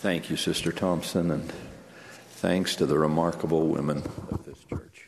Thank you, Sister Thompson, and thanks to the remarkable women of this church.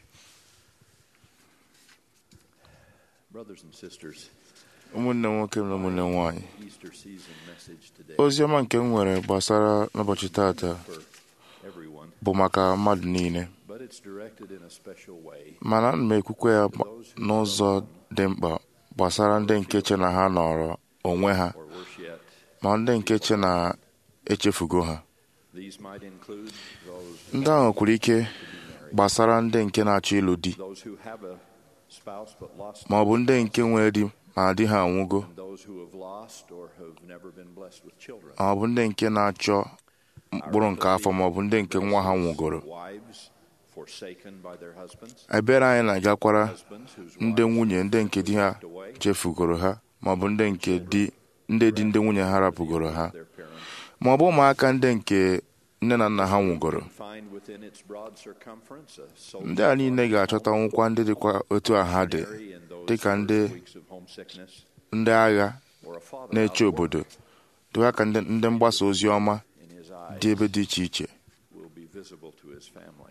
Brothers and sisters, ụmụnne nwoke na ụmụnne nwanyị Easter season message today ozi ọma nke m nwere gbasara n'ụbọchị tata for everyone, bụ maka mmadụ niile but it's directed in a special way mana ana m ekwukwe ya gba- n'ụzọ dị mkpa gbasara ndị nke che na ha nọrọ onwe ha or worse yet. ma ndị nke che na echefugo ha These might include those ndị ahụ kwuru ike gbasara ndị nke na-achọ ịlụ di those who have a spouse but lost ma ọ bụ ndị nke nwere di ma di ha anwụgo and those who have lost or have never been blessed with children. ma ọ bụ ndị nke na-achọ mkpụrụ nke afọ ma ọ bụ ndị nke nwa ha nwụgoro Wives forsaken by their husbands, ebere anyị na-agakwara husbands whose ndị wives nwunye ndị nke di ha walked away, chefugoro ha ma ọ bụ ndị nke di ndị di ndị nwunye ha rapụgoro ha their parents, ma ọ bụ ụmụaka ndị nke nne na nna ha nwụgoro find within its broad circumference a soul ndị a niile ga-achọta nwụkwa ndị dịkwa otu a ha dị missionary in those dịka first ndị weeks of homesickness, ndị agha or a father na-eche out of obodo work dịkwa ka ndị ndị mgbasa ozi ọma in his eyes dị ebe dị iche iche will be visible to his family.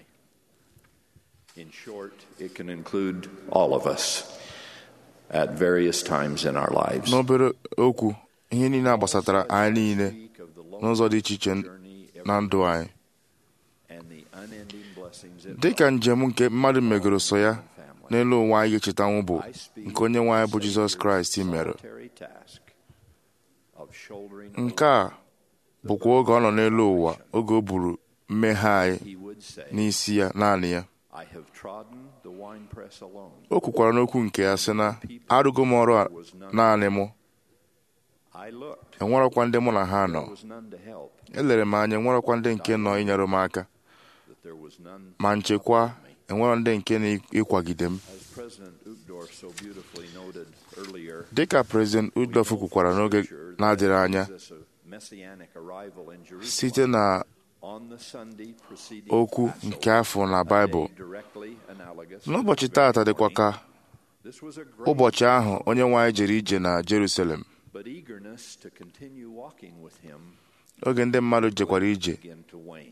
In short, it can include all of us at various times in our lives. n'obere okwu ihe niile a gbasatara anyị niile Speak of the n'ụzọ dị iche iche journey na ndụ anyị and the unending blessings it dịka njem nke mmadụ megoro so ya family. n'elu ụwa anyị ga-echetanwu bụ I speak nke onye nwe anyị bụ of jizọs Savior's kraịst mere solitary task of shouldering nke a bụkwa oge ọ nọ n'elu ụwa oge o buru mmehie anyị he would say, n'isi ya naanị ya I have trodden the winepress alone. o kwukwara n'okwu nke ya sị na arụgo m ọrụ a naanị mụ I looked, enwerọkwa ndị mụ na ha nọ there was none to help, elere m anya enwerọkwa ndị nke nọ inyere m aka that there was none ma nchekwa enwerọ ndị nke na-ịkwagide m As President Uchtdorf so beautifully noted earlier, dịka prezident udolf kwukwara n'oge na-adịghị anya Jesus' messianic arrival in Jerusalem site na on the Sunday preceding okwu Passover, nke afọ na a baịbụl day directly analogous to n'ụbọchị the taata very dịkwa ka morning. This was a great ụbọchị ahụ onye nwe anyị jere ije na jerusalem but eagerness to continue walking with him oge ndị mmadụ jekwara ije began to wane.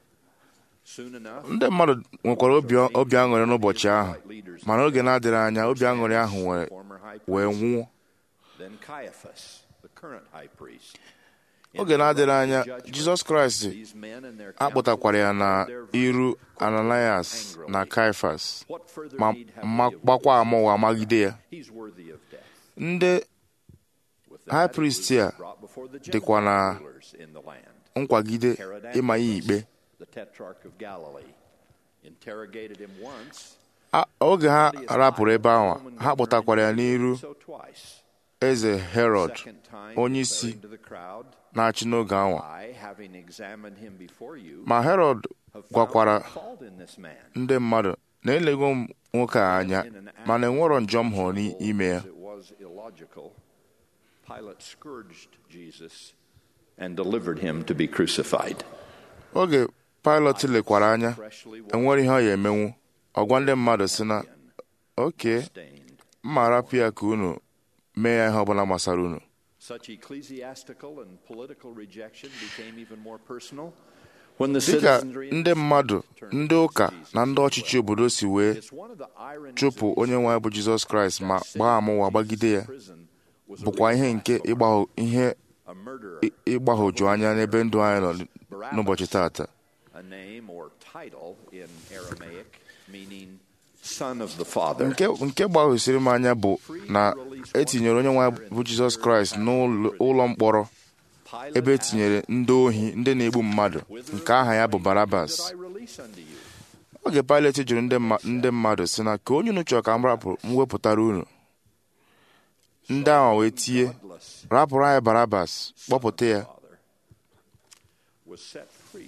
Soon enough, ndị mmadụ nwekwara obi obi aṅụrị n'ụbọchị ahụ mana oge na-adịrị anya obi aṅụrị ahụ wee former high wee priest, nwụọ then Caiaphas, the current high priest. oge na-adịrị anya jizọs kraịst These men and their akpọtakwara ya na counsel iru ananias na kaifas What further ma need have ma we of gbakwa witnesses? ama ụwa magide ya He's worthy of death. ndị With that, high he was priest a brought before the dịkwa na Gentile rulers in the land. nkwagide Herod ịma ya Antipas, ikpe the tetrarch of Galilee, interrogated him once. A- oge ha Claudius rapụrụ ebe ahụ Roman ha governor kpọtakwara ya n'iru so twice. eze herod Second time, onye isi declaring to the crowd, na-achị n'oge ahụ I, having examined him before you, ma herod have found gwakwara no fault in this man. ndị mmadụ na elego m nwoke a anya mana enwerọ njọ m hụrụ n'ime ya As it was illogical, Pilate scourged Jesus and delivered him to be crucified. oge pilot lekwara anya Freshly enwere ihe ọ ya emenwu ọgwa ndị mmadụ si na oke stained. mma rapụ ya ka unu mee ya ihe ọbụla gbasara unu Such ecclesiastical and political rejection became even more personal when the dịka citizenry ndị mmadụ ndị ụka na ndị ọchịchị obodo si wee It's one of the ironies chụpụ of onye nwe anyị bụ jizọs kraịst ma gbaa ama ụwa gbagide ya prison was a bụkwa ihe nke ịgbahụ ihe a murderer, ị- ịgbahụju anya n'ebe ndụ anyị nọ n'ụbọchị taata a name or title in Aramaic meaning son of the father. nke nke gbahụsiri m anya bụ na etinyere onye nwe anyị bụ jizọs kraịst n'ụlọ mkpọrọ Pilate ebe etinyere ndị ohi ndị na-egbu mmadụ nke aha ya bụ barabas asked, "Did I release unto you?" oge Pilet jụrụ ndị mma- ndị mmadụ si na ka onye unu chọrọ ka m rapụ m wepụtara unu ndị ahụ wee tie Bloodless rapụrụ anyị barabas kpọpụta ya father was set free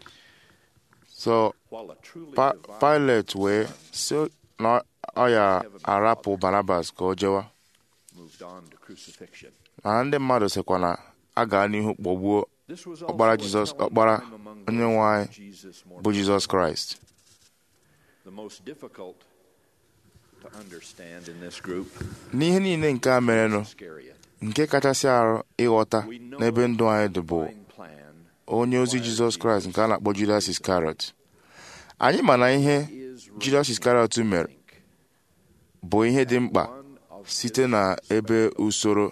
so while a truly Pa- divine Pilet wee si na ọ ya arapụ barabas ka o jewa moved on to crucifixion. mana ndị mmadụ sịkwa na a gaa n'ihu kpọgbuo This was ọkpara also a Jizọs telling ọkpara time among onye those nwe who anyị Jesus more bụ jizọs kraịst The most difficult to understand in this group n'ihe niile nke a merenụ Iscariot. nke kachasị arụ ịghọta n'ebe ndụ anyị dị bụ Divine plan onye ozi jizọs kraịst nke a na-akpọ judas iskariot anyị ma na ihe judas iskariot mere bụ ihe dị mkpa site na ebe usoro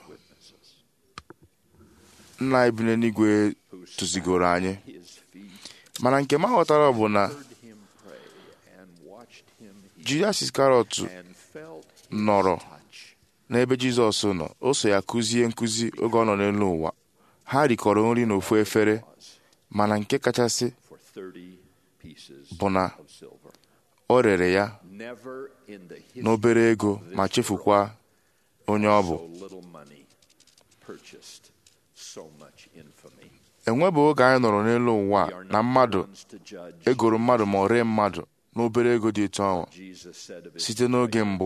nna anyị bi n'eluigwe tụzigoro anyị mana nke m aghọtara bụ na judas iskariot nọrọ n'ebe jizọs nọ o so ya kụzie nkụzi oge ọ nọ n'elu ụwa ha rikọrọ nri n'ofu efere mana nke kachasị bụ na o rere ya n'obere ego ma chefukwa onye ọ bụ enwebeghị oge anyị nọrọ n'elu ụwa na mmadụ egoro mmadụ ma ọ ree mmadụ n'obere ego dị etu ahụ site n'oge mbụ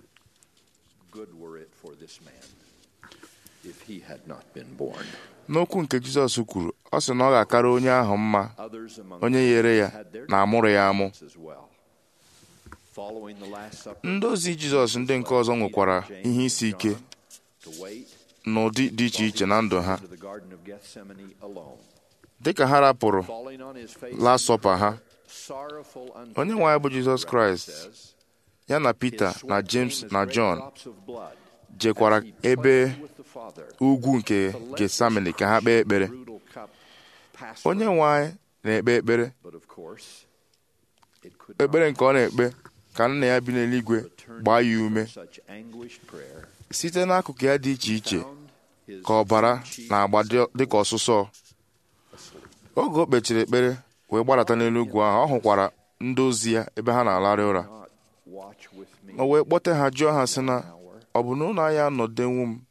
n'okwu nke jizọs kwuru ọ sị na ọ ga-akara onye ahụ mma onye yere ya na amụrụ ya amụ ndị ozi jizọs ndị nke ọzọ nwekwara ihe isi ike n'ụdị dị iche iche na ndụ ha dịka ha rapụrụ lasọpa ha onye nwe anyị bụ jizọs kraịst ya na pita na james na jọn jekwara ebe ugwu nke getsamini ka ha kpee ekpere onye nwe anyị na-ekpe ekpere ekpere nke ọ na-ekpe ka nna ya bi n'eluigwe gbaa ya ume site n'akụkụ ya dị iche iche ka ọbara na-agba dịka ọsụsọ oge o kpechiri ekpere wee gbadata n'elu ugwu ahụ ọ hụkwara ndị ozi ya ebe ha na-alarị ụra o wee kpọte ha jụọ ha sị na ọ bụ na ụlọ anyị anọdenwu m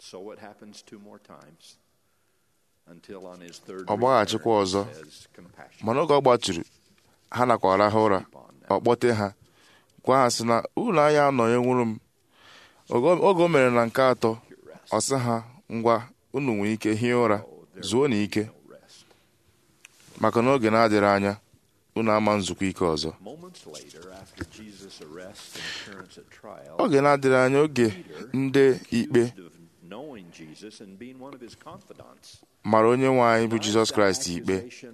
ọ gbaghachikwa ọzọ mana oge ọ gbatụrụ ha nakwa ha ụra ọ kpọte ha gwa ha sị na ụlọ anyị anọghị nwụrụ m oge o mere na nke atọ ọ sị ha ngwa unu nwere ike hie ụra zuo na ike maka na oge na-adịrị anya unu ama nzukọ ike ọzọ oge na-adịrị anya oge ndị ikpe mara onye nwe anyị bụ jizọs kraịst ikpe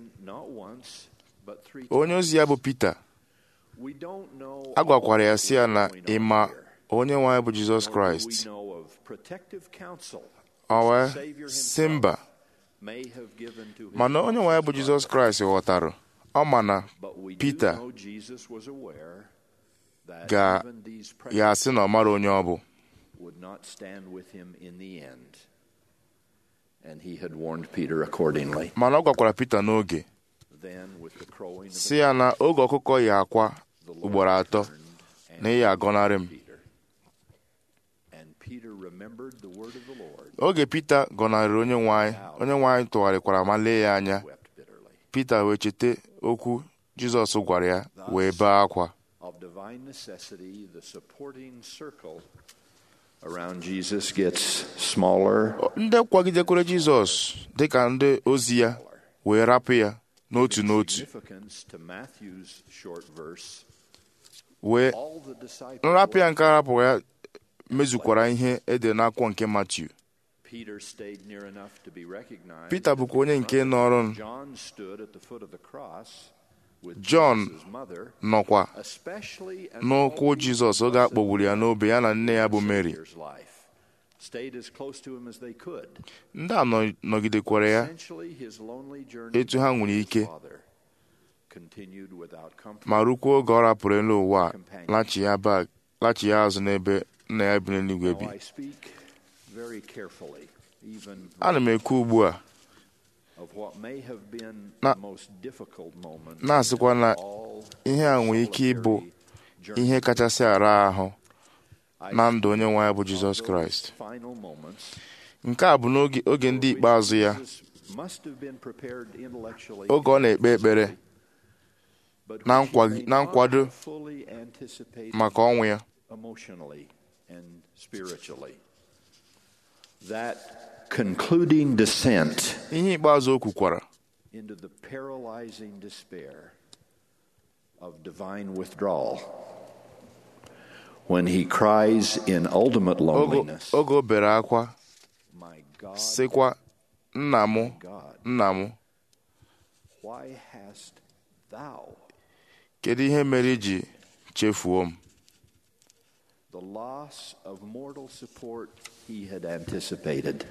onye ozi ya bụ pita a gwakwara ya si ya na ịma onye nwe anyị bụ jizọs kraịst o wee si mba mana onye nwe anyị bụ jizọs kraịst ghọtara ọ ma na pita ga ya asị na ọ mara onye ọ bụ mana ọ gwakwara pita n'oge si ya na oge ọkụkọ ya akwa ugboro atọ na ị ya agọnarị m oge pita gọnarịrị onye nwanyị onye nwanyị tụgharịkwara ma lee ya anya pita wee cheta okwu jizọs gwara ya wee bee akwa ndị kwagidekwere jizọs dịka ndị ozi ya wee rapụ ya n'otu n'otu wee nrapụ ya nke arapụ ya mezukwara ihe ede n'akwụkwọ nke Matiu Pita bụkwa onye nke nọrọ Jọn nọkwa n'ụkwụ Jizọs oge a kpọgburu ya n'obe ya na nne ya bụ Mary ndị a nọgidekwara ya etu ha nwere ike ma rukwuo oge ọ rapụrụ elu ụwa lachi ya azụ n'ebe nna ya bi n'eluigwe bi ana m ekwu ugbu a na-asịkwa na ihe a nwere ike ịbụ ihe kachasị ara ahụ na ndụ onye nwe anyị bụ Jizọs Kraịst nke a bụ n'oge ndị ikpeazụ ya oge ọ na-ekpe ekpere na nkwado maka ọnwụ ya emotionally and spiritually. That concluding descent ihe ikpeazụ o kwukwara into the paralyzing despair of divine withdrawal when he cries in ultimate loneliness, oge o bere akwa My God, sịkwa nna m God, nna m Why hast thou kedu ihe mere iji chefuo m the loss of mortal support he had anticipated?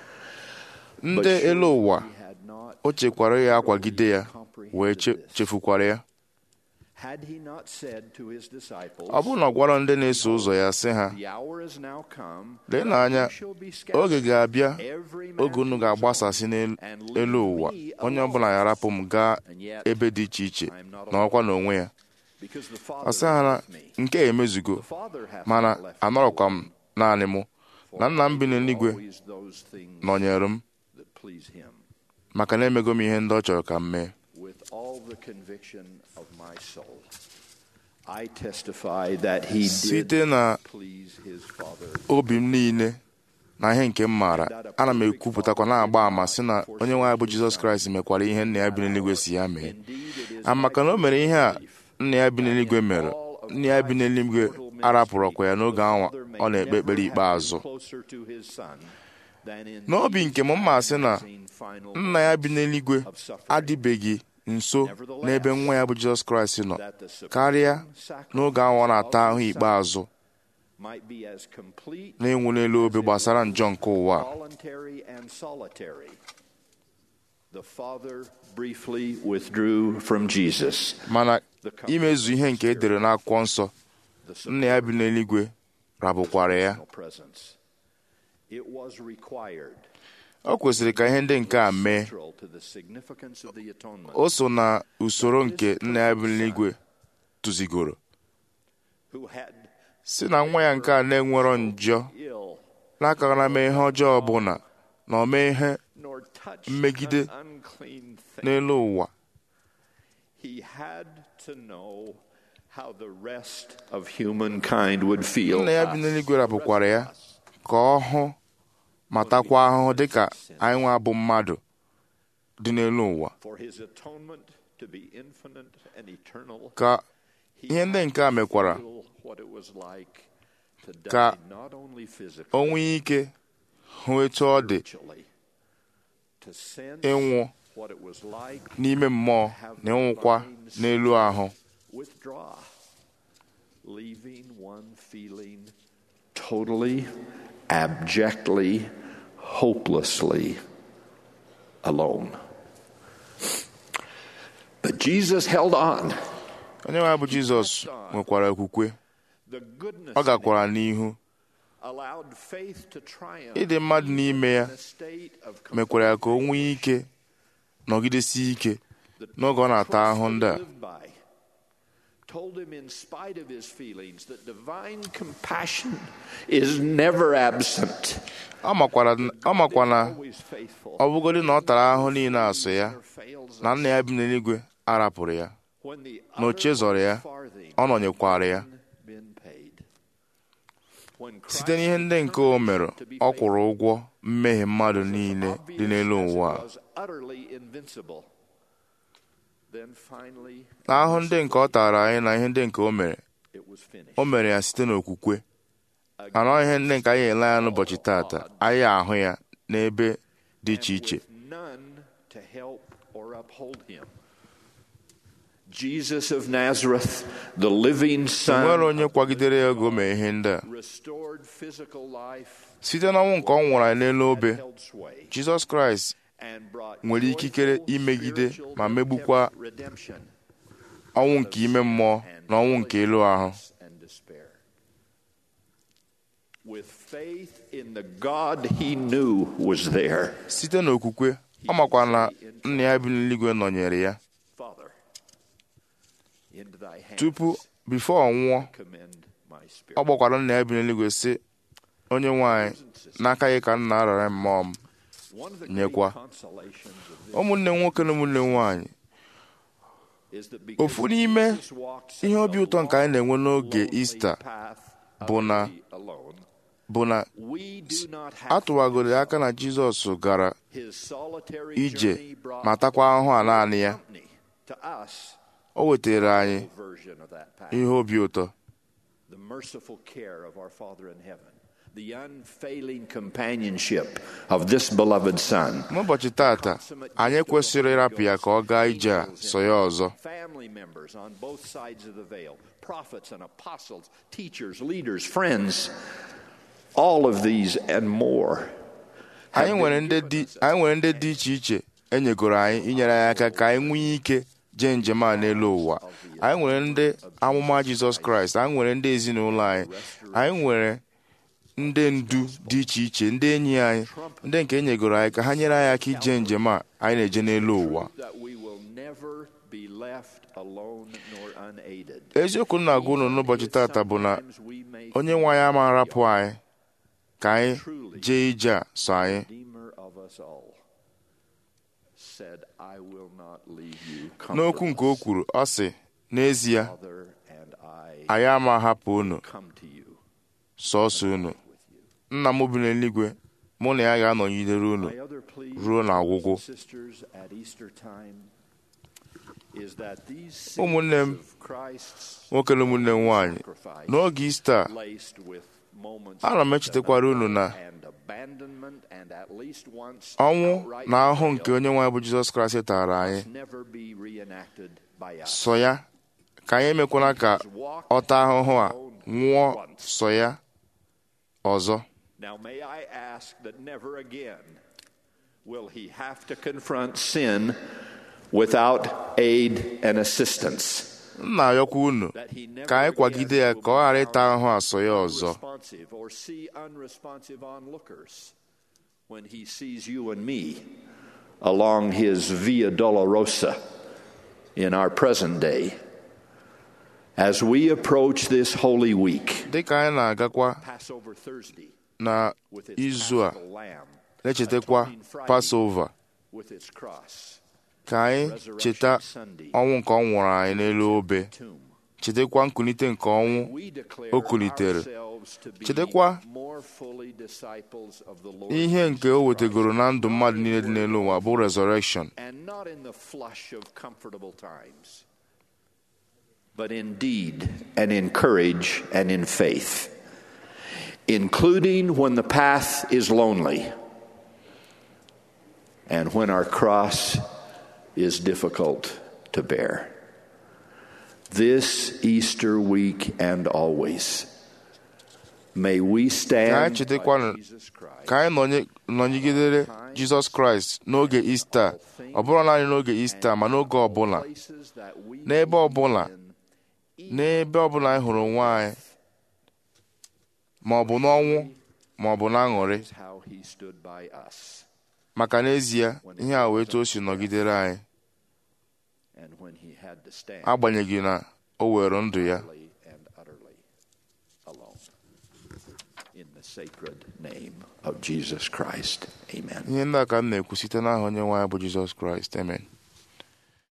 ndị elu ụwa He had not o chekwara ya akwagide ya wee che- chefukwara ya had he not said to his disciples, ọ bụrụ na ọ gwara ndị na-eso ụzọ ya sị ha The hour is now come. lee when n'anya you shall be scattered, oge ga-abịa every man oge unu to his ga-agbasasị own, and leave n'elu ụwa me onye alone. ọbụla ya rapụ m gaa And yet, ebe dị iche iche I am not na ọkwa n'onwe ya because the ọ Father sị ha na is with me. nke a emezugo The Father hath mana not left me anọrọkwa m alone, naanị mụ for na nna m bi I do n'eluigwe always those things nọnyere m that please him. maka na emego m ihe ndị ọ chọrọ ka m mee With all the conviction of my soul, I testify that he site did na please his Father. obi m niile na ihe nke m maara ana m ekwupụtakwa na-agba àmà sị na onye nwe anyị bụ jizọs kraịst mekwara ihe nna ya bi n'eluigwe si ya mee Indeed, it is a maka na o mere ihe a nna ya bi n'eluigwe mere all of nna ya bi n'eluigwe mortal ministry, arapụrụkwa ya n'oge ahụ the Father may ọ na-ekpe ekpere never have ikpeazụ been closer to his Son than in n'obi these nke m mma sị na amazing final nna ya bi moments n'eluigwe of suffering. adịbeghị nso n'ebe nwa ya bụ jizọs kraịst nọ That the supreme karịa n'oge ahụ ọ na-ata ahụ sacrifice of ikpeazụ his Son might be as complete, na-enwu n'elu obe gbasara njọ nke ụwa a. voluntary, and solitary. The Father briefly withdrew from Jesus. mana imezu ihe nke e dere n'akwụkwọ nsọ The nna ya bi n'eluigwe rabụkwara ya personal presence. It was required. o kwesịrị ka ihe ndị nke a mee central to the significance of the atonement. o so na usoro nke nna ya bi n'eluigwe tụzigoro who had si na nwa ya nke a na-enwerọ njọ ill n'akara mee ihe ọjọọ ọbụla na o mee ihe nor touched Megide an unclean thing. n'elu ụwa He had to know how the rest of humankind would feel. nna ya bi n'eluigwe rapụkwara ya ka ọ hụ ma takwa ahụhụ dịka anyị nwa bụ mmadụ dị n'elu ụwa For his atonement to be infinite and eternal. ka he ihe ndị nke a mekwara feel what it was like to die ka not only o physically, nwee ike hụ etu ọ dị spiritually, to sense ịnwụ what it was like n'ime mmụọ na ịnwụkwa n'elu ahụ withdraw, leaving one feeling totally, abjectly, hopelessly alone. But Jesus held on. onye nwe anyị bụ jizọs nwekwara okwukwe The goodness ọ gakwara n'ihu allowed faith to triumph ịdị mmadụ n'ime ya in a state of mekwara ya ka o nwee ike nọgidesie ike n'oge ọ na-ata ahụhụ ndị a lived by told him in spite of his feelings that divine compassion is never absent ọ makwara ọ makwa na always faithful ọ bụgodị na ọ tara ahụhụ niile asụ ya never fails na us. nna ya bi n'eluigwe arapụrụ ya when the na ochie zọrọ ya farthing ọ nọnyekwara ya been paid. When site n'ihe ndị nke o mere ọ kwụrụ ụgwọ mmehie mmadụ niile dị n'elu ụwa a. was utterly invincible. Then finally na ahụ ndị nke ọ tara anyị na ihe ndị nke o mere it was finished. o mere ya site n'okwukwe mana ọ ihe ndị nke anyị ele anya n'ụbọchị tata anyị ahụ ya n'ebe dị iche iche with none to help or uphold him. Jesus of Nazareth, the living nwere Son, onye kwagidere ya oge o mee ihe ndị a restored physical life, site n'ọnwụ nke ọ nwụrụ anyị n'elu obe held sway, jizọs kraịst and brought nwere ikikere joyful imegide spiritual ma megbukwa redemption ọnwụ nke ime mmụọ na ọnwụ nke elu ahụ and despair. With faith in the God he knew was there, site n'okwukwe ọ makwa na nna ya bi n'eluigwe nọnyere ya Father, into thy hands tupu bifo ọ nwụọ commend my spirit. ọ gbakwara nna ya bi n'eluigwe sị onye nwanyị n'aka gị ka nna arara mmụọ m One of the nyekwa. great consolations of this ụmụnne nwoke na ụmụnne nwanyị is that because ofu n'ime Jesus walked ihe obi ụtọ nke anyị na-enwe n'oge lonely ista path bụ na utterly alone, bụ na we do not have atụwagoro aka na jizọs gara his solitary ije journey brought ma takwa ahụhụ a naanị ya company to us o wetara anyị version of that path. ihe obi ụtọ The merciful care of our Father in heaven, the unfailing companionship of this beloved Son. n'ụbọchị tata anyị kwesịrị ịrapụ ya ka ọ gaa ije a so ya ọzọ Family members on both sides of the veil, prophets and apostles, teachers, leaders, friends, all of these and more. have anyị nwere been ndị given dị us anyị nwere ndị dị iche iche enyegoro anyị inyere anyị aka ka anyị nwee ike jee njem a n'elu ụwa anyị nwere ndị amụma jizọs kraịst anyị nwere ndị ezinụlọ anyị anyị nwere ndị ndu dị iche iche ndị enyi anyị ndị nke enyegoro anyị ka ha nyere anyị aka ije njem a anyị na-eje n'elu ụwa that we will never be left alone nor unaided. eziokwu m na-agwa unu n'ụbọchị tata bụ na Sometimes we may onye nwe anyị ama arapụ anyị ka anyị jee ije a so anyị Redeemer of us all said, I will not leave you n'okwu nke o comfortless. kwuru ọ sị n'ezie Father and I anyị ama ahapụ unu come to you sọọsọ unu with you. nna m bi n'eluigwe mụ na ya ga-anọgidere unu My other plea, ruo n'ọgwụgwụ. brothers and sisters, at Easter time is that these Ụmụnne m, scenes of Christ's nwoke na ụmụnne m nwaanyị sacrifice n'oge ista laced with moments ana m of echetakwara unu na and abandonment and at least once ọnwụ outright na ahụhụ nke betrayal onye nwe anyị bụ jizọs kraịst tara anyị must never be reenacted by us. sọ ya ka anyị emekwana ka ọ taa ahụhụ a nwụọ sọ ya ọzọ Now, may I ask that never again will he have to confront sin without aid and assistance. m na-ayọkwa unu That he never ka anyị kwagide ya again ka ọ ghara ịta ahụhụ a sọ ya ọzọ unresponsive or see unresponsive onlookers when he sees you and me along his Via Dolorosa in our present day. As we approach this Holy Week, dịka anyị na-agakwa Passover Thursday, na with its izu a paschal lamb, na-echetakwa Atoning Friday pasova with its cross, ka anyị cheta ọnwụ nke ọ nwụrụ anyị n'elu obe tomb. chetakwa nkulite nke ọnwụ We declare o kulitere ourselves to be chetakwa more fully disciples of the Lord ihe nke o wetegoro na ndụ mmadụ niile dị n'elu ụwa bụ resurrection and not in the flush of comfortable times, but in deed and in courage and in faith, including when the path is lonely and when our cross is difficult to bear. This Easter week and always, may we stand chetakwa by na- Jesus Christ. ka anyị nọnye- nọnyegidere jizọs kraịst n'oge ista ọ bụrụ naanị n'oge ista ma n'oge ọbụla places that we n'ebe may ọbụla be in, n'ebe ọbụla anyị hụrụ onwe anyị ma ọ bụ n'ọnwụ ma ọ bụ n'aṅụrị is how he stood by us. maka n'ezie ihe a wee etu o si nọgidere anyị And when he had to stand agbanyeghị na o were ndụ ya utterly and utterly alone. In the sacred name of Jesus Christ. Amen. ihe ndị a ka m na-ekwu site n'aha onye nwe anyị bụ jizọs kraịst amen